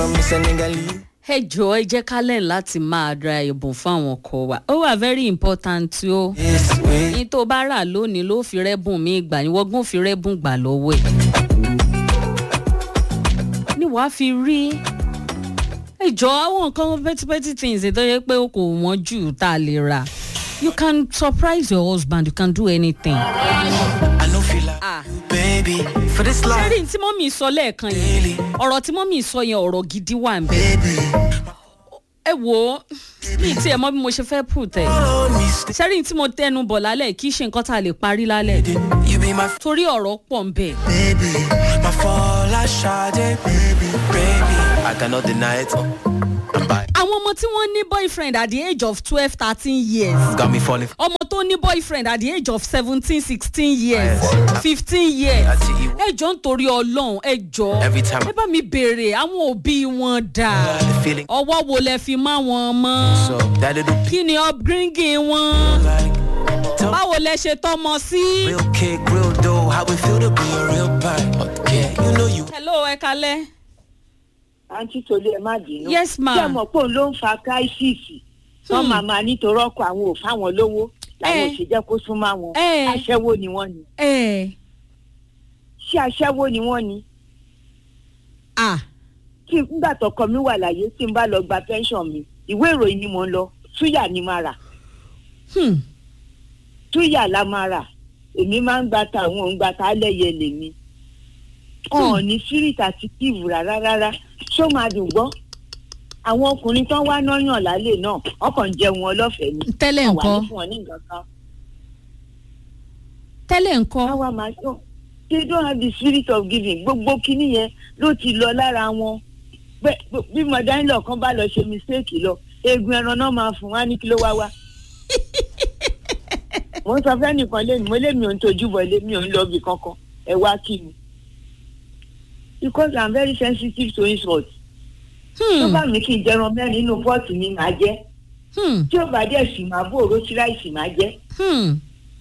me Senegalese. ẹ jọ̀ọ́ ẹ jẹ́ ká lẹ́yìn láti máa ra ẹ̀bùn fún àwọn ọkọ wa ó wà very important o This way. ní tó bá rà lónìí ló fi rẹ́bùn mi gbà ní wọ́gbọ́n fi rẹ́bùn gbà lọ́wọ́ ẹ̀ ni wàá fi rí ẹ jọ̀ọ́ àwọn nǹkan petty petty things tó yẹ pé kò wọ́n jù tá a lè rà you can surprise your husband you can do anything. I know feel like Ah. you, baby. For this life, sẹ́rìn tí mọ́mì sọ lẹ́ẹ̀kan yẹn ọ̀rọ̀ tí mọ́mì sọ yẹn ọ̀rọ̀ gidi wà ń bẹ̀. baby. ẹ wò ó mi tí ẹ mọ bí mo ṣe fẹ́ put ẹ̀. Hold me still. sẹ́rìn tí mo tẹnu bọ̀ lálẹ́ kì í ṣe nǹkan tá a lè parí lálẹ́ You be my torí ọ̀rọ̀ pọ̀ ń bẹ̀. baby. My fall, I shot it, baby, baby. I cannot deny it. I'm back. àwọn ọmọ tí wọ́n ní boyfriend at the age of twelve thirteen years Got me falling. ọmọ tó ní boyfriend at the age of seventeen sixteen years Yes. fifteen years Àti ìwọ. ẹ jọ ń torí ọlọ́run ẹ jọ Every time. ẹ bá mi béèrè àwọn òbí wọn dà The feeling. ọwọ́ wo lẹ fi má wọn mọ́ So that little kí ni upbringing wọn like. Tell báwo lẹ ṣe tọmọ sí. Real kick, real dough. How it feel to be a real bite. Yeah, you know you. hello ẹ kalẹ. àǹtí tolú ẹ má bínú. Yes, ma. ṣé ẹ mọ̀ pé òun ló ń fa kíráìsìsì wọ́n máa máa nítorí ọkọ̀ àwọn ò fáwọn lówó làwọn ò Eh. ṣe jẹ́ kó súnmọ́ àwọn Eh. aṣẹ́wó ni wọ́n ni ẹ ṣé aṣẹ́wó ni wọ́n ni à tí nígbà tọkọ mi wà láyé tí n bá lọ gba pension mi ìwé ìròyìn ni mò ń lọ túyà ni máa rà hmm, túyà la máa rà èmi máa ń gba ta àwọn òun gba ta lẹ́yẹ lèmi wọn ò ní spirit àti kíìvù rárá rárá ṣó máa dùn gbọ́ àwọn ọkùnrin tán wá náyàn lálẹ́ náà ọkàn ń jẹun wọn lọ́fẹ̀ẹ́ ni tẹ́lẹ̀ wà ní ńkọ́ fún wọn ní nǹkan kan tẹ́lẹ̀ ńkọ́ káwa máa sọ they don't have the spirit of giving gbogbo kinní yẹn ló ti lọ lára wọn Bẹ́- bí mọ̀dánilọ̀ kan bá lọ ṣe mistake lọ eegun ẹran náà máa fún wa ní kí ló wá wá. mo ń sọ fẹ́nìkan lẹ́nu mo lé mi ò ń tojú bọ̀ lé mi ò ń lọ bì kankan ẹ wá kí mi. because i'm very sensitive to insult. tó Hmm, bá mi kí n jẹran mẹ́rin nínú pọ́ọ̀tì mi máa jẹ́ hmm, tí ó bá dẹ̀ sì máa bó òró sí ráìsì máa jẹ́ hmm.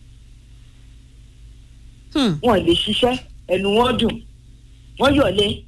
Hmm. wọn lè ṣiṣẹ́ ẹnu wọn dùn wọ́n yọ̀lé.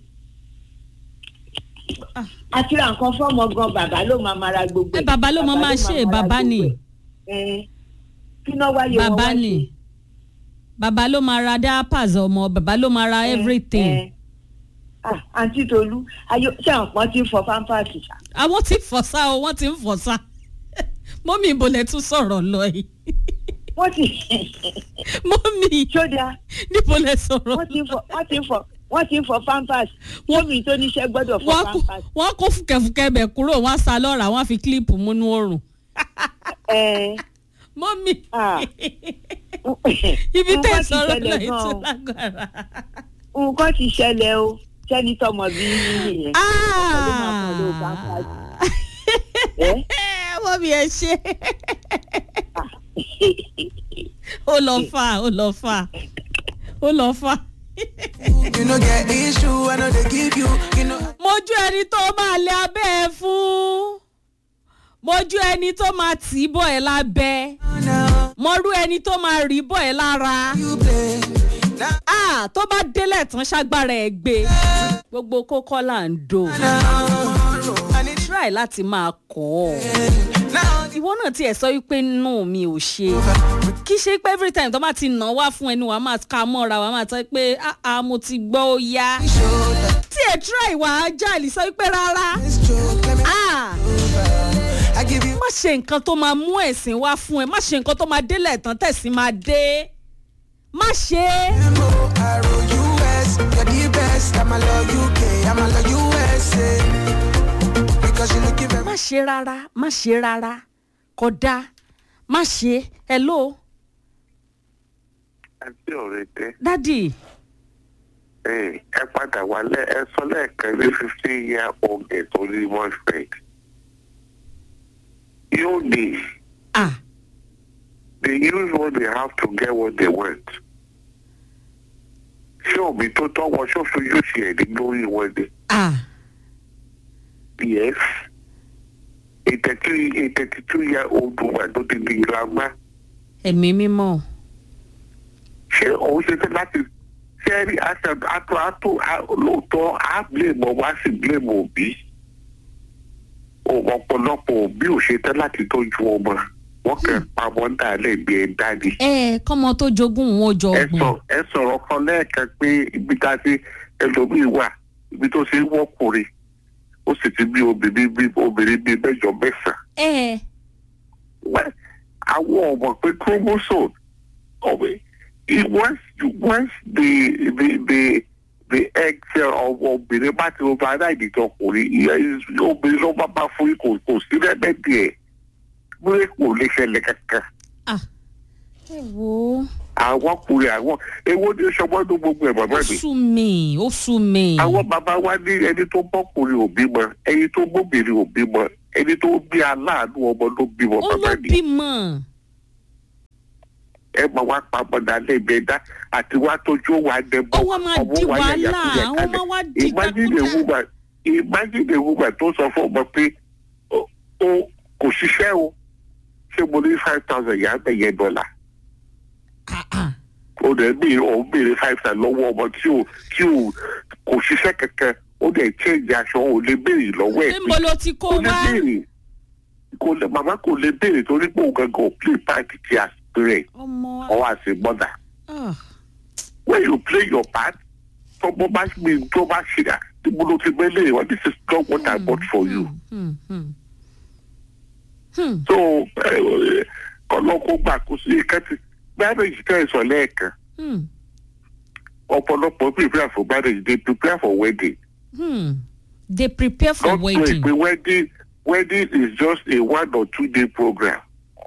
Ah. àti ra nǹkan fọ́mọ gan bàbá ló máa mara gbogbo ẹ ẹ̀. bàbá ló mọ máa ṣe mara bàbá gbogbo ni ẹ̀. Ẹ̀, kí náà wáyé wọn bàbá wá ni ṣe? bàbá ló máa ra diapers ọmọ bàbá ló máa ra Ẹ̀, everything ẹ̀. Ah, àǹtí tolú ayé ṣé àwọn kan ti ń fọ pampers ṣá. àwọn tí ń fọ̀sá o wọ́n ti ń fọ̀sá mọ́mí ibo lẹ tún sọ̀rọ̀ lọ yìí wọ́n ti mọ́mí ṣódà níbo lẹ sọ̀rọ̀ wọ́n ti ń fọ wọ́n ti ń fọ wọ́n ti ń fọ pampers wọ́n tó níṣẹ́ gbọ́dọ̀ fọ wọ́n kó pampers. wọ́n kó fúkẹ́fúkẹ́ bẹ̀ kúrò wọ́n á sa lọ́ra wọ́n á fi kílíìpù múnú oòrùn Ẹ̀, mọ́mí ah. ibi tẹ́ Nǹkan ti sọ̀rọ̀ ṣẹlẹ̀ lọ gan-an. ètò lágbára. nǹkan ti ṣẹlẹ̀ o sẹ́ni tọmọ bí nìyẹn. ló máa fọ lóò pampers. Ẹ̀? mọ́mí ẹ ṣe ó lọ fà ó lọ fà ó lọ fà. You know, get issue. I know they give you. You know. mojú ẹni tó máa lé abẹ́ ẹ fún mojú ẹni tó máa tì í bọ̀ ẹ́ lábẹ́ Now mọ́rú ẹni tó máa rí bọ̀ ẹ́ lára you play. Now, Ah, tó bá délẹ̀ tán ṣágbára ẹ̀ gbé gbogbo kókó là ń dò now. I need try láti máa kọ́ ọ now. ìwọ náà tiẹ̀ sọ wípé no mi ò ṣe kì í ṣe pé every time tó bá ti nà wá fún ẹni wàá máa ka mọ́ra wàá máa sọ pé ah ah mo ti gbọ́ ó yá Shoulder. tí ẹ̀ try wàá jáàlì sọ wípé rárá This joke. Let me ah over. I give you. má ṣe nǹkan tó máa mú ẹ̀sìn wá fún ẹ má ṣe nǹkan tó máa délẹ̀ tán tẹ̀sìn máa dé má ṣe é. M-O-R-O-U-S. You're the best. I'm a love UK. I'm a love USA. Because you looking very má ṣe rárá má ṣe rárá kódà má ṣe hello àti ọ̀rẹ́ tẹ́ dádì ẹ ẹ padà wálé ẹ sọ lẹ́ẹ̀kan ní fifteen year old ẹ̀ tó ní boyfriend yóò ní ah they use what they have to get what they want ṣé òbí tó tọ́wọ́ ṣó fi yóò ṣe ẹ̀dí lórí wọn ni ah yes a thirty a thirty two year old woman tó ti di grandma ẹ̀mí mímọ́ ṣé òun ṣe fẹ́ láti ṣé rí àtọ àtọ àtọ lóòótọ́ á blame ọmọ á sì blame òbí ọ̀pọ̀lọpọ̀ òbí ò ṣe tán láti tọ́jú ọmọ wọ́n kàn pamọ́ dálẹ̀ bí ẹ dání. ẹ kọ́mọ tó jogún wọn ó jọ ẹ ọgbọ̀n sọ ẹ sọ̀rọ̀ kan lẹ́ẹ̀kan pé ibi tá a ti ẹlòmíì wà ibi tó ṣe ń wọ́kùnrin ó sì ti bí obìnrin bí obìnrin bíi mẹ́jọ mẹ́sàn-án. ẹ Well, àwọn ọmọ pé chromosome ọmọ it once you once the the the the egg cell of obìnrin bá ti override ìtọkùnrin ìyá is- obìnrin ló bá bá fún yín kò kò sí rẹ́mẹ́dì ẹ̀ múlẹ̀ kò lè ṣẹlẹ̀ kankan ah ẹ wo àwọn ọkùnrin àwọn ewo ní sọmọdún gbogbo ẹ̀ bàbá ó mi sú mi ó sú mi àwọn bàbá wa ní ẹni tó bọ́kùnrin ò bímọ ẹni tó bóbìnrin ò bímọ ẹni tó bí aláàánú ọmọ ló bímọ ó ló bàbá mi. bímọ ẹ máa wá pamọ́ dálé ìgbẹ́dá àti wá tójú wa dẹ́bọ̀ Ó wá máa di wàhálà, ó máa wá di imagine a gbàkúgbà. woman imagine a woman tó sọ fún ọmọ pé ó ó- kò ṣiṣẹ́ o ṣé mo ní five thousand yà á bẹ̀yẹ dọ́là ah ah ó dẹ̀ bí òun béèrè five thousand lọ́wọ́ ọmọ tí ò tí ò kò ṣiṣẹ́ kankan ó dẹ̀ change aṣọ ò lè béèrè lọ́wọ́ ẹ̀ níbo ló ti kó kò lè wá béèrè kò lè màmá kò lè béèrè torí pé òun gangan ò play part ti as parent ọmọ or as a mother. ah when you play your part tọmọ bá mi tó bá ṣe à tí mo ló ti gbẹ́lẹ̀ wọn this is not what I bought for you. hmm hmm hmm so ọlọ́kọ̀ gbà kó sí kẹ́tì marriage tẹ́ ẹ sọ lẹ́ẹ̀kan hmm ọ̀pọ̀lọpọ̀ prepare for marriage they prepare for wedding. hmm they prepare for don't wedding wait pé wedding wedding is just a one or two day program.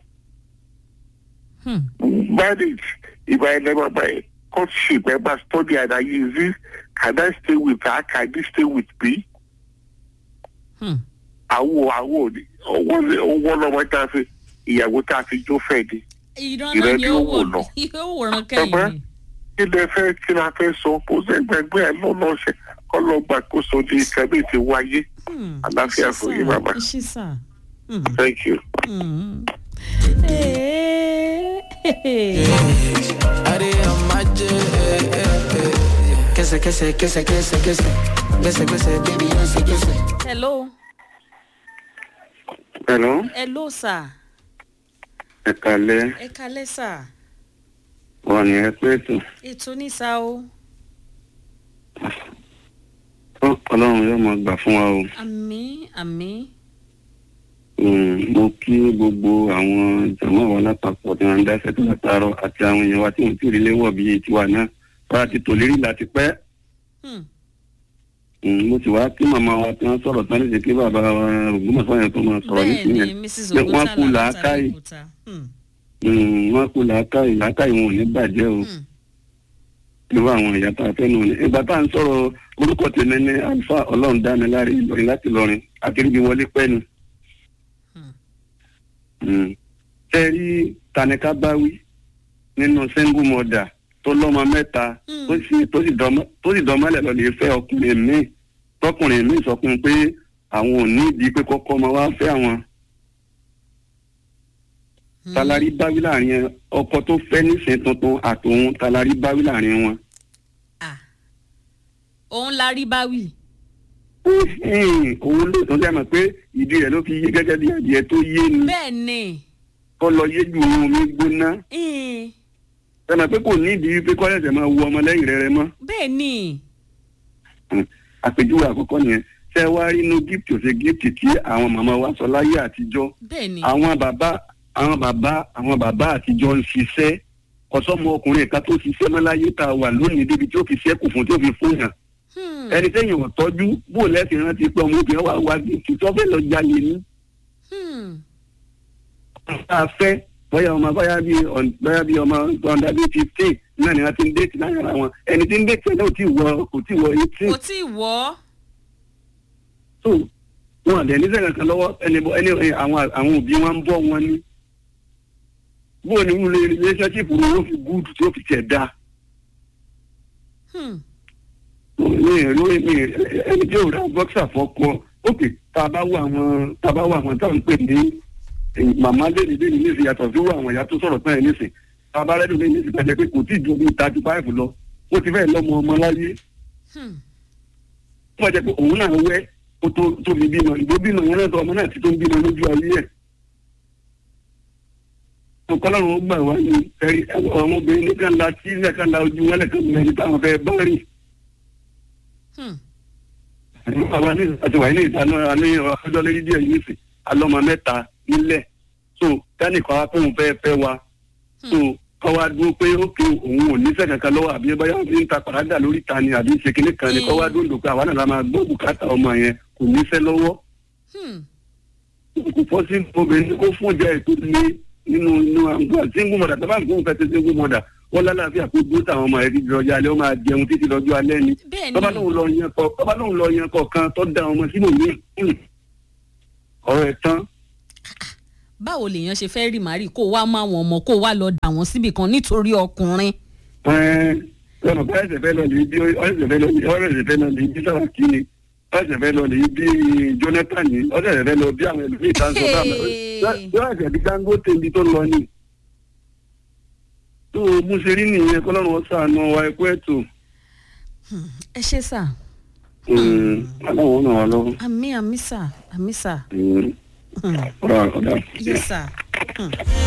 hmm marriage ìgbà ẹ̀ lẹ́mọ̀ báyìí courtship ẹ̀ máa study and I use this can I stay with her can he stay with me. hmm àwọn àwọn òní owó owó lọ́wọ́ tá a fi ìyàwó tá a fi jó fẹ́ ni ìran Ìrẹ́ náà ni ni ó ó wò wò lọ. yóò wòran Bàbá, kẹ́yìn ni kí lẹ fẹ́ kí la fẹ́ sọ kó sẹ́gbẹ̀gbẹ́ ẹ̀ lọ́nà ṣe kọ́ lọ gbàkóso ní ìkànnì ti wáyé Hmm, Àlàáfíà ẹ ṣé fún yín, sà, bàbá. ẹ ṣé sà. Hmm, thank you. hmm. Eh, Ade amaje, eh, eh, eh. Kese, kese, kese, kese, kese. Kese, kese, baby, kese, kese. hello hello hello sà ẹ kalẹ ẹ kalẹ́ sà wọn ni ẹ pé ètò ètò ní sà o ọlọ́run yóò máa gbà fún wa o àmì àmì mo kí gbogbo àwọn jàmọ́ wa lápapọ̀ tí wọ́n ń dá sẹ́tò látàárọ̀ àti àwọn èèyàn wa tí wọ́n ti rí léwọ̀ bíi tiwa náà wọ́n á ti tò lérí láti pẹ́ Hmm, Mm, mo sì wá kí màmá wa tí wọ́n sọ̀rọ̀ tán lè ṣe kí bàbá wa ògbómọ̀ṣọ́ yẹn tó máa sọ̀rọ̀ bẹ́ẹ̀ nísìnyẹn ni mrs pé wọ́n oguta kú làákàyè làákàyè Mm, wọ́n kú làákàyè làákàyè wọn ò ní bàjẹ́ o irú àwọn ìyá tá a fẹ́ nù ní. ìgbà tá à ń sọ̀rọ̀ orúkọ tèmi ní alfa ọlọ́run dáni láre ìlọrin láti lọrin akérèbí wọlé pẹ́ ni. Mm. ṣé ẹ rí tanika báwí nínú single mother tó lọ́mọ mẹ́ta Mm. tó sì tó sì dọ́mọ- tó sì dọ́mọlẹ̀ lọ lè fẹ́ ọkùnrin míì tọkùnrin míì sọ fún un pé àwọn ò ní ìdí pé kọ́kọ́ ọmọ wa fẹ́ àwọn talari báwí láàrin ẹ ọkọ tó fẹ́ nísìnyí tuntun àtòun talari báwí láàrin wọn. Ah. òun la rí báwì Hmm, òun ló tún dẹ́mọ̀ pé ìdí rẹ̀ ló fi yé gẹ́gẹ́ bí adìẹ tó yé ni bẹ́ẹ̀ ni kọ́ lọ yé ju ohun mi gbóná Hmm, dẹ́mọ̀ pé kò ní ìdí pé kọ́lẹ́sẹ̀ máa wu ọmọ lẹ́yìn rẹ̀ rẹ̀ mọ́ bẹ́ẹ̀ ni Hmm, àpèjúwe àkọ́kọ́ nìyẹn ṣé ẹ wá rí inú gift ò ṣe gift tí àwọn màmá wa sọ láyé àtijọ́ bẹ́ẹ̀ ni àwọn bàbá àwọn bàbá àwọn bàbá àtijọ́ ń ṣiṣẹ́ ọ̀sọ́mọ ọkùnrin kan tó ṣiṣẹ́ mọ́ láyé tá a wà lónìí débi tí ó fi ṣẹ́kù fún tí ó fi fún yàn Hmm, ẹni tẹ́yìn ò tọ́jú bó lẹ́sìn rántí pé ọmọbìnrin wa wá gift tó fẹ́ lọ jalè ní. hmm, tá a fẹ́ bóyá ọmọ bóyá bí bóyá bí ọmọ ọ̀dà bíi fifteen náà ni wọ́n ti ń déètì láyé ara wọn ẹni tí ń déètì náà ò tí ì wọ kò tí ì wọ eighteen kò tí ì wọ́ so wọn àdé ní sẹ́yìn kan lọ́wọ́ ẹni bọ́ ẹni ẹ, àwọn àwọn òbí wọn ń bọ́ wọn ní. bó o ní wúlò relationship wo ló fi gúdù tí ó fi tẹ̀ da Hmm, mi ì rí mi ì ẹni tí ò rà bọ́ksà fọ́kọ ókè tá a bá wọ àwọn tá a bá wọ àwọn tá à ń pè ní eh, màmá lẹ́nu lẹ́nu ní ìsìn yàtọ̀ sí wọ àwọn ìyá tó sọ̀rọ̀ tán ẹ̀ nísìn tá a bá rẹ́dùn lẹ́nu ní ìsìn pẹ̀lẹ́ pé kò tí ì ju bíi thirty five lọ ó ti fẹ́ẹ̀ lọ́mọ ọmọ láyé hmm, wọ́n jẹ́ pé òun náà wẹ́ ó tó tó fi bímọ ìgbó bímọ yẹn náà tó ọmọ náà ti tó ń bímọ lójú ayé ẹ̀ tó kọ́lọ́run ó gbà wá ní ẹ̀rí ọmọbìnrin nìkan la tí nìkan la ojú wọn lẹ́kan mẹ́rin táwọn fẹ́ bá rìn Hmm. àwa ní àti wàyí ní ìdáná ní ọjọ́ lórí díẹ̀ yìí sì alọ́mọ mẹ́ta nílẹ̀ so kánìkan wá pé òun fẹ́ fẹ́ wa so kọ́ wa dúró pé ókè òun ò nífẹ̀ẹ́ kankan lọ́wọ́ àbí báyà fi ń ta pàrádà lórí ta ni àbí ṣe kinní kan ni kọ́ wa dúró pé àwa náà la máa gbọ́ bùkátà ọmọ yẹn kò nífẹ̀ẹ́ lọ́wọ́ Hmm. kò fọ́ sí obìnrin kó fún ọjà ètò ní nínú inú àgbà single mother tó bá ń gbóhùn fẹ́ ti single mother wọ́n lálàáfíà kó dúró táwọn ọmọ rẹ̀ ti lọ́jọ́ alẹ́ ó máa jẹun títí lọ́jọ́ alẹ́ ni bẹ́ẹ̀ tọ́ba ni lóun lọ yan kọ tọ́ba lóun lọ yan kọ̀ọ̀kan tó da ọmọ sínú mi ọ̀rọ̀ ẹ̀ tán báwo lèèyàn ṣe fẹ́ rí màrí kó wá mọ àwọn ọmọ kó wá lọ dà wọ́n síbì kan nítorí ọkùnrin. ọ̀nà bá ẹsẹ̀ fẹ́ lọ lè bí ọ̀sẹ̀ fẹ́ lọ lè ọ̀sẹ̀ fẹ́ lọ lè bí Sàràkí ni ọ̀sẹ̀ fẹ́ lọ lè bí Jonathan ni ọ̀sẹ̀ fẹ́ lọ bí àwọn ẹlòmíì tá ń sọ bá mi yóò ẹsẹ̀ bí Dangote ibi tó lọ ni. tó o mú ṣe rí nìyẹn kọ́lọ́run ọ̀sán àna wa ẹ̀kú ẹ̀tọ́ ẹ ṣe sà aláwọ̀ náà wà lọ́wọ́. àmì àmì sà àmì sà. ọ̀rọ̀ ọ̀dà. yes sà. Hmm.